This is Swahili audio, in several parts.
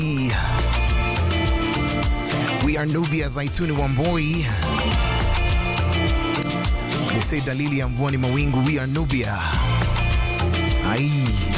We are Nubia Zaituni Wamboi. They say dalili ya mvua ni mawingu. We are Nubia. Ai.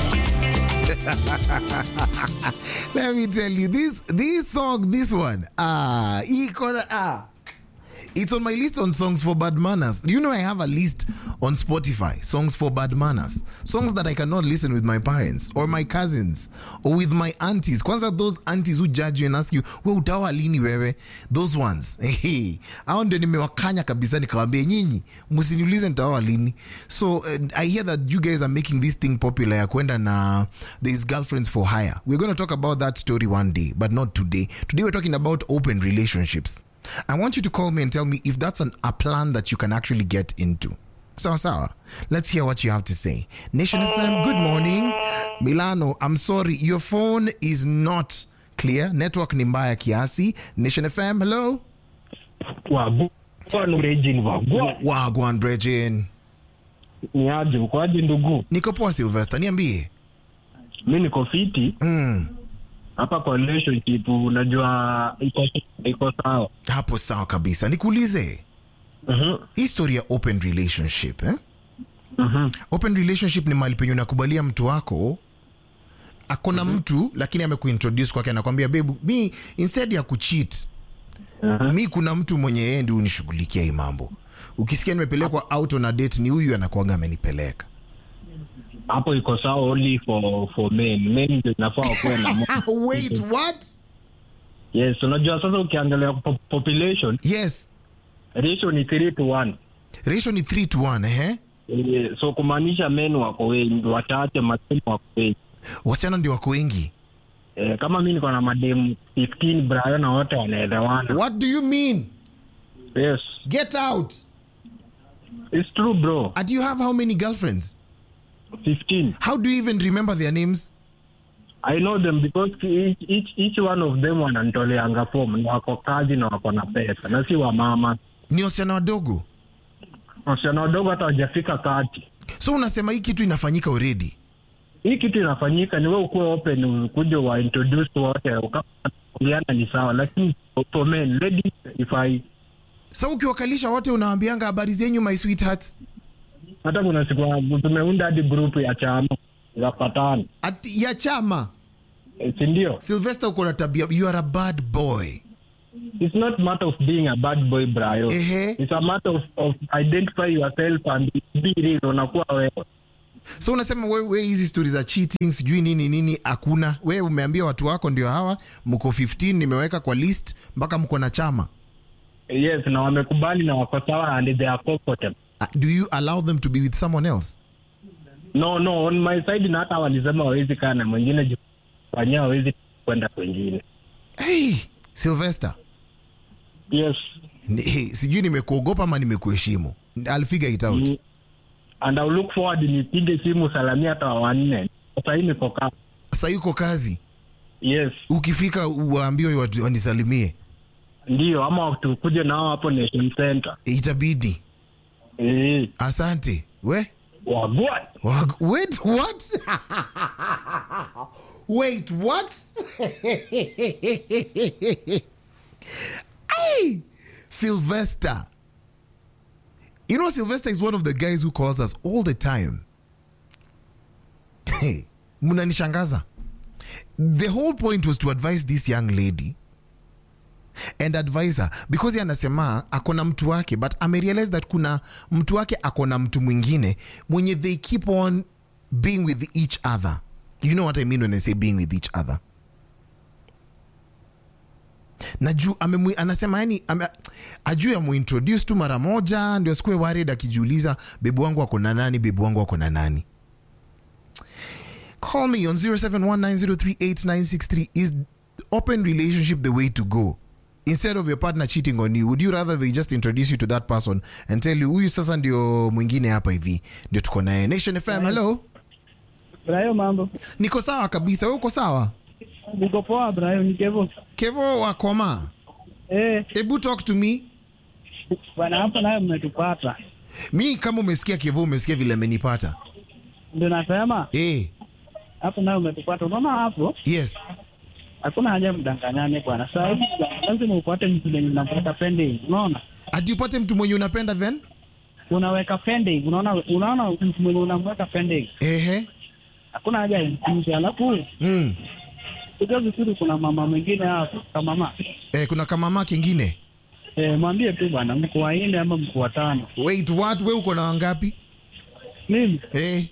Let me tell you this this song, this one. Ah, iko na- ah. It's on my list on songs for bad manners. You know, I have a list on Spotify, songs for bad manners, songs that I cannot listen with my parents or my cousins or with my aunties. Kwanza those aunties who judge you and ask you, we utawa lini wewe? Those ones. Hey, hao ndio nimewakanya kabisa nikawambia nyinyi, msiniulize nitaoa lini. So uh, I hear that you guys are making this thing popular ya kwenda na these girlfriends for hire. We're going to talk about that story one day, but not today. Today we're talking about open relationships. I want you to call me and tell me if that's an, a plan that you can actually get into. Sawa sawa. Let's hear what you have to say. Nation FM, good morning. Milano, I'm sorry, your phone is not clear. Network ni mbaya kiasi. Nation FM, hello. Wabu- Kwani Regine wagwa Wagwan Brejin. ni aje ukoaje ndugu Niko poa Sylvester, niambie. mi niko fiti Mm, hapa kwa relationship unajua iko iko sawa hapo sawa kabisa. Nikuulize. Mhm, History ya open relationship, eh? mhm. open relationship ni mahali penye unakubalia mtu wako akona mtu lakini amekuintroduce kwake anakwambia bebu mi instead ya kucheat Mhm. mi kuna mtu mwenye yeye ndio unishughulikia hii mambo ukisikia nimepelekwa out on a date ni huyu anakuaga amenipeleka hapo iko sawa only for for men men ndio inafaa wakuwe na mo- wait what yes unajua sasa ukiangalia po- population yes ratio ni 3 to 1 ratio ni 3 to 1 eh? Eh, so kumaanisha men wako wengi wachache mademu wako wengi wasichana ndio wako wengi eh, kama mi niko na mademu 15 brayo na wote wanaelewana what do you mean yes get out it's true bro and you have how many girlfriends 15 how do you even remember their names I know them because each, each, each one of them wananitoleanga form na wako kazi na wako na pesa na si wamama ni wasichana wadogo wasichana wadogo hata wajafika kati so unasema hii kitu inafanyika already hii kitu inafanyika ni we ukuwe open ukuja wa introduce wote uliana ni sawa lakini for men ladies if I sa ukiwakalisha wote unawambianga habari zenyu my sweethearts hata kuna siku tumeunda hadi group ya chama za patano Ati, ya chama e, sindio sylvester uko na tabia you are a bad boy it's not matter of being a bad boy brayo Ehe. it's a matter of, of identify yourself and be real unakuwa wewe so unasema we, we hizi stori za cheating sijui nini nini hakuna we umeambia watu wako ndio hawa mko 15 nimeweka kwa list mpaka mko na chama yes na wamekubali na wako sawa and they are comfortable Uh, do you allow them to be with someone else no no on my side na hata walisema wawezi kaa na mwingine juu fanyia wawezi kwenda kwengine hey, sylvester yes ni- hey, sijui nimekuogopa ama nimekuheshimu I'll figure it out Mm. and I'll look forward nipige simu salamia hata wanne sasa hii niko kaa sa yuko kazi yes ukifika waambiwe watu wanisalimie ndio ama tukuje nao hapo nation center itabidi eh asante we wagwa Wag- wait what wait what hey sylvester you know sylvester is one of the guys who calls us all the time hey mnanishangaza the whole point was to advise this young lady and advise her because yeye anasema akona mtu wake but amerealize that kuna mtu wake akona mtu mwingine mwenye they keep on being with each other you know what i mean when i say being with each other na juu amemwi- anasema yani ame, ajuu amuintroduce tu mara moja ndio sikuwe worried akijiuliza bebu wangu ako na nani bebu wangu ako na nani call me on 0719038963 is open relationship the way to go instead of your partner cheating on you would you rather they just introduce you to that person and tell you huyu sasa ndio mwingine hapa hivi ndio tuko naye nation fm hello Brayo, mambo niko sawa kabisa we uko sawa niko poa Brayo, ni Kevo. kevo wakoma Eh, hebu talk to me bwana hapa nayo mmetupata, mi kama umesikia kevo umesikia vile amenipata ndio nasema hey, hapo nayo umetupata. Unaona hapo yes hakuna haja mdanganyane bwana. Saa hivi lazima upate mtu mwenye unamweka pending, unaona? ati upate mtu mwenye unapenda then Unaweka pending, unaona, unaona mtu mwenye unamweka pending, ehe hakuna haja ya mkuzi. Alafu mm. kujua vizuri, kuna mama mwingine hapo kama mama eh, kuna kamama kingine eh, mwambie tu bwana, mko wanne ama mko watano. wait what we uko na wangapi Mimi eh,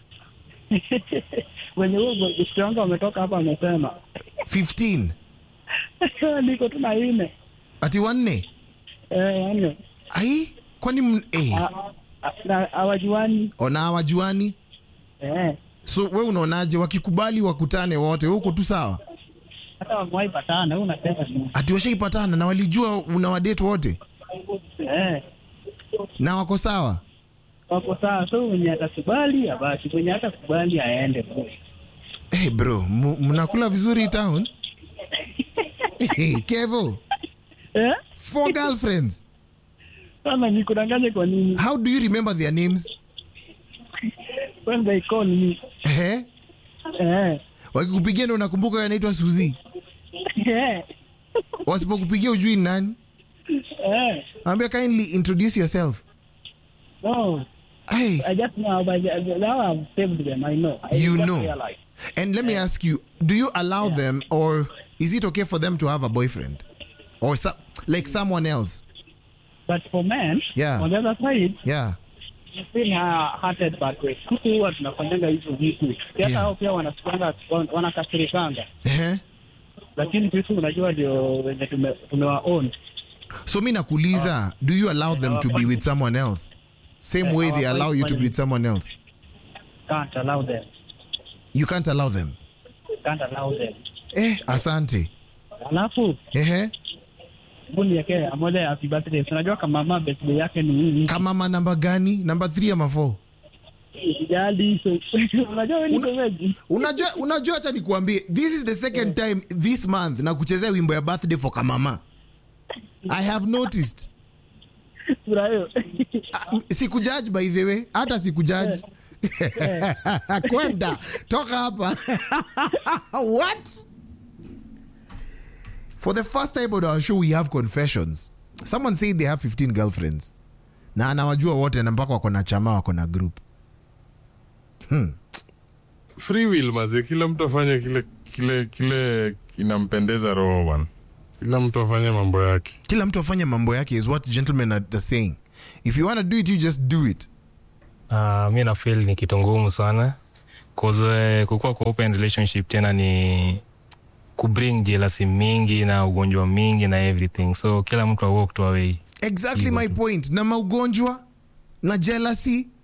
wenye huo besti wangu wametoka hapa, amesema 15 niko tu na nne ati wanne eh, wanne ai kwani m- eh, Ah, ah, na hawajuani ona hawajuani eh, so we unaonaje wakikubali wakutane wote we uko tu sawa hata wamewahi patana, wewe unasema nini? ati washaipatana na walijua una wadate wote eh, na wako sawa wako sawa. So mwenye atakubali abaki, mwenye hatakubali aende tu. hey bro mu- mnakula vizuri town hey, kevo eh, four girlfriends sana nikudanganye kwa nini? how do you remember their names When they call me eh? eh, wakikupigia ndo unakumbuka yanaitwa suzi eh, wasipokupigia ujui ni nani eh, ambia kindly introduce yourself no, hey, I just know, but now I've saved them. I know. I you just know realized. and let me ask you do you allow them or is it okay for them to have a boyfriend or so, like someone else But for men, Yeah. on the other side, yeah feel hearted but way. Kuku huwa tunafanyanga hizo vitu. Hata Yeah. hao pia wanachukanga wanakasirikanga. eh? Lakini sisi unajua ndio wenye tume, tumewa own. so mi nakuuliza do you allow them to be with someone else same Eh, way they hawafai allow you to be kufanya with someone else Can't allow them. you can't allow them Can't allow them. eh, asante Alafu Ehe. hebu niwekee moja ya happy birthday. Unajua kama mama birthday yake ni nini? kama ma namba gani namba 3 ama 4 Sijali. so- Unajua wewe ni Una- shemeji. unajua unajua hacha nikuambie this is the second time this month na kuchezea wimbo ya birthday for kamama i have noticed Sura hiyo. Ah, sikujudge by the way hata sikujudge kwenda toka hapa what for the first time on our show we have confessions someone said they have 15 girlfriends na anawajua wote na mpaka wako na chama wako na group free will maze kila mtu afanye kile kile kile inampendeza roho bwana kila mtu afanye mambo yake kila mtu afanye mambo yake is what gentlemen are are saying if you want to do it you just do it Uh, mi na feel ni kitu ngumu sana cause uh, kukuwa kwa open relationship tena ni kubring jealousy mingi na ugonjwa mingi na everything so kila mtu awalk to away exactly my point na maugonjwa na jealousy